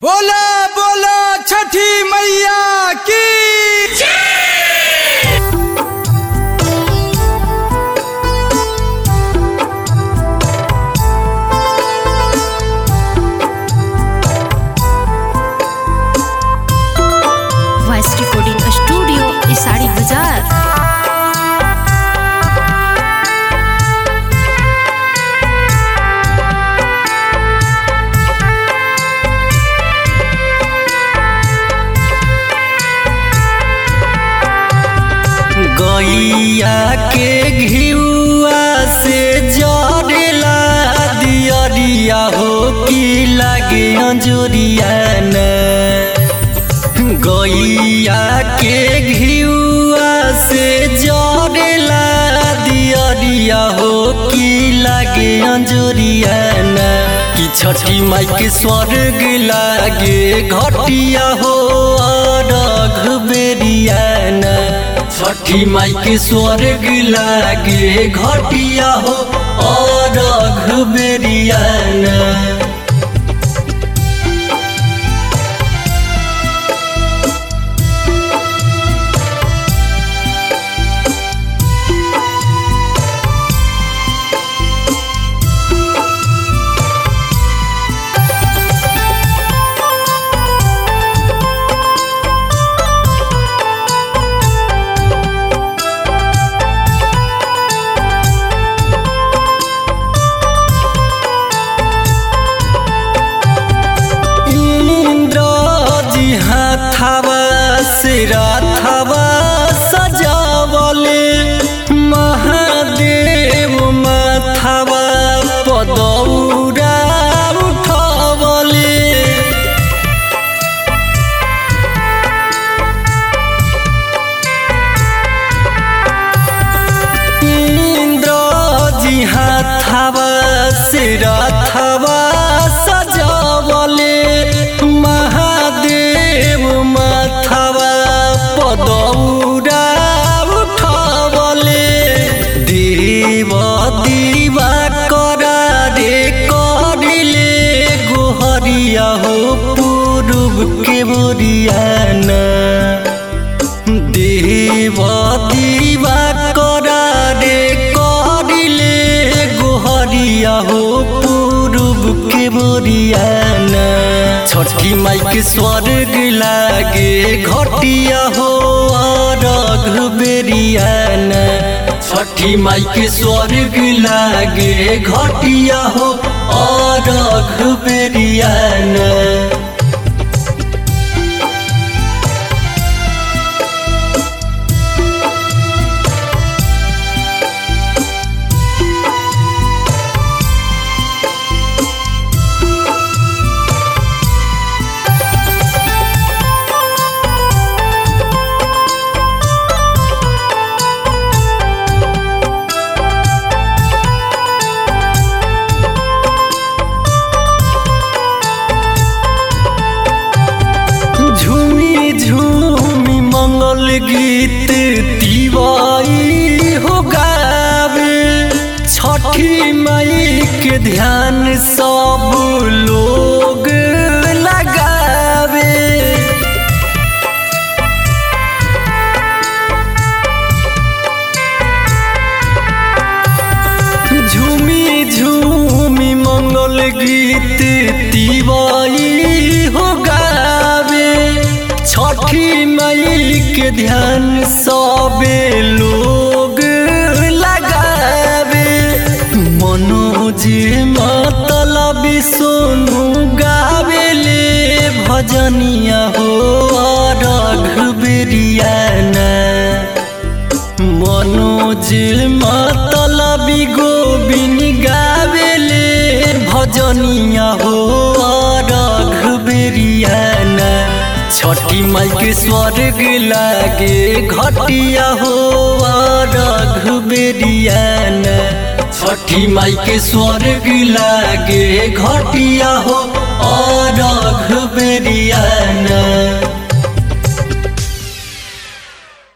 बोला बोला छठी मैया की वॉइस रिकॉर्डिंग स्टूडियो इसाड़ी बाजार गैया के घिउआ से जरेला दियरिया हो की लागे अंजोरिया न गैया के घिउआ से जरेला दियरिया हो की लागे अंजोरिया न कि छठी माई के स्वर्ग लागे घटिया हो रघ बेरिया न छठी माई के स्वर्ग लागे घटिया हो और बेरियाना इंद्र जी हाथावा से राथावा सजावले महादेव माथावा पदौरा उठवले इंद्र जी हाथावा से राथावा सजावले महादेव माथावा पदौरा उठवले देव दीवा करा रे करिले गोहरिया हो पूर्व के बोरियाना देव दीवा करा रे करिले गोहरिया हो पूर्व के बोरियाना छठी माई के स्वर्ग लागे घटिया हो रघ बेरियाना छठी माई के स्वर्ग लागे घटिया हो रघ बेरियाना झूमी झूमी मंगल गीत तिवाई हो गावे छठी माई के ध्यान सब लोग लगावे झूमी झूमी मंगल गीत तिवाई हो गावे छठी माई के ध्यान सबे लोग लगावे मनोज मतलब सोनू गावेले भजनिया हो रघुबेरियाना मनोज मतलबी गोबिन गावेले भजनिया हो रघुबेरियाना छठी माई के स्वर्ग लागे घटिया हो रघुबेरियाना छठी माई के स्वर्ग लागे घटिया हो रघुबेरियाना